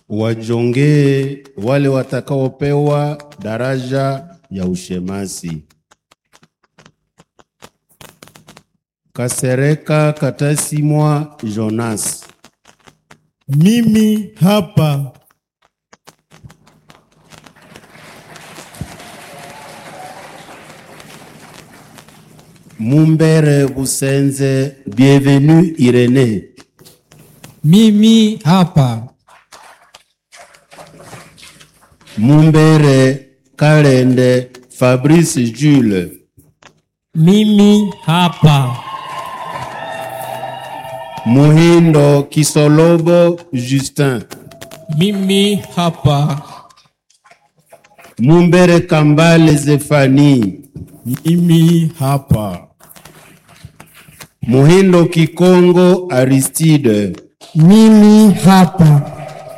wajongee wale watakaopewa daraja ya ushemasi. Kasereka Katasimwa Jonas, Mimi hapa. Mumbere Busenze Bienvenue Irene, Mimi hapa. Mumbere Kalende Fabrice Jules, Mimi hapa. Muhindo Kisolobo Justin, Mimi hapa. Mumbere Kambale Zefani, Mimi hapa. Muhindo Kikongo Aristide, Mimi hapa.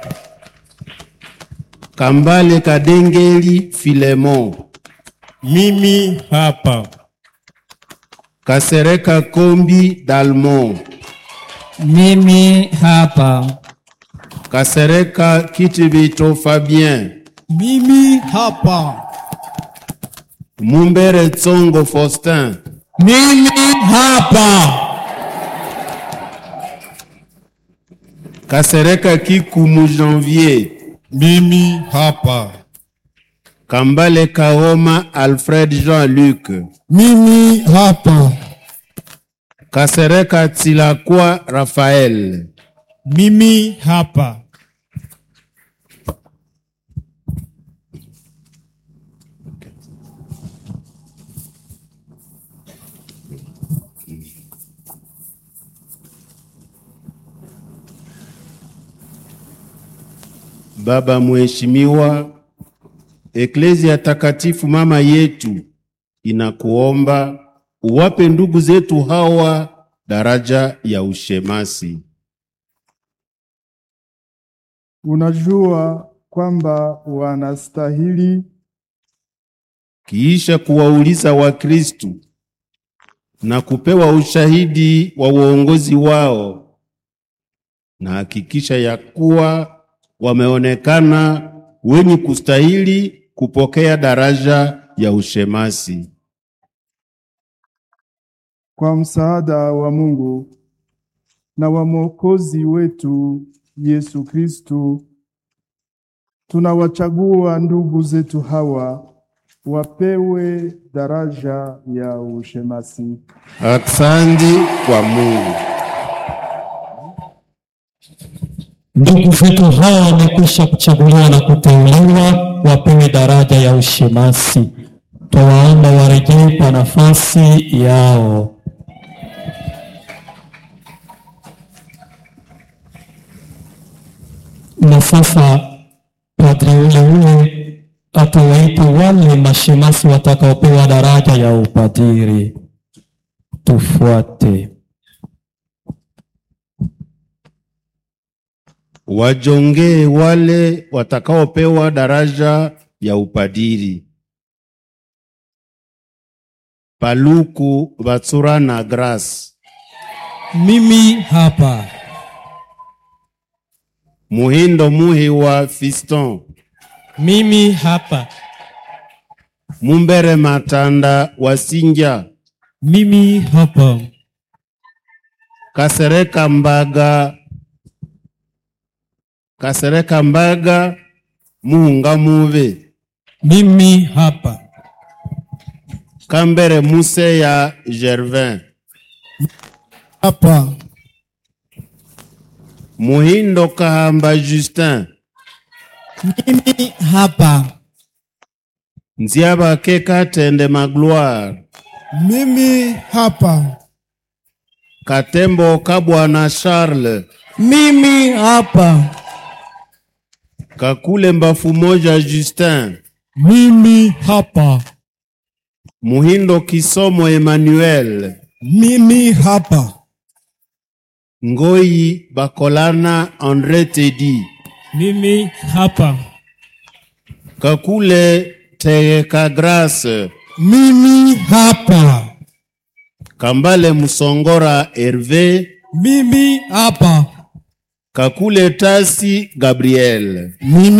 Kambale Kadengeli Filemon, Mimi hapa. Kasereka Kombi Dalmon, Mimi hapa. Kasereka Kitibito Fabien, Mimi hapa. Mumbere Tsongo Faustin, Mimi hapa. Kasereka Kikumu Janvier, Mimi hapa. Kambale Kaoma Alfred Jean-Luc, Mimi hapa. Kasereka Tsilakwa Raphaël, Mimi hapa. Baba Mheshimiwa, Eklezia Takatifu mama yetu inakuomba uwape ndugu zetu hawa daraja ya ushemasi. Unajua kwamba wanastahili Kiisha kuwauliza Wakristu na kupewa ushahidi wa uongozi wao, na hakikisha ya kuwa wameonekana wenye kustahili kupokea daraja ya ushemasi. kwa msaada wa Mungu na wa Mwokozi wetu Yesu Kristu, tunawachagua ndugu zetu hawa wapewe daraja ya ushemasi. Asante kwa Mungu. Ndugu zetu hawa wamekwisha kuchaguliwa na kuteuliwa wapewe daraja ya ushemasi. Twawaomba warejee kwa nafasi yao. Na sasa padri ule ule atawaita wale mashemasi watakaopewa daraja ya upadiri. Tufuate. Wajongee wale watakaopewa daraja ya upadiri. Paluku Batsura na Grace, Mimi hapa. Muhindo Muhi wa Fiston, Mimi hapa. Mumbere Matanda wa Sinja, Mimi hapa. Kasereka Mbaga, Kasereka Mbaga Muhunga Muve, Mimi hapa. Kambere Muse ya Gervin, Hapa. Muhindo Kahamba Justin, Mimi hapa. Nziaba Keka Tende Magloire, Mimi hapa. Katembo Kabwana Charles, Mimi hapa. Kakule Mbafu Moja Justin, Mimi hapa. Muhindo Kisomo Emmanuel, Mimi hapa. Ngoi Bakolana Andre Tedi, Mimi hapa. Kakule Tegeka Grace, Mimi hapa. Kambale Musongora Herve, Mimi hapa. Kakule Tasi Gabriel, Mimi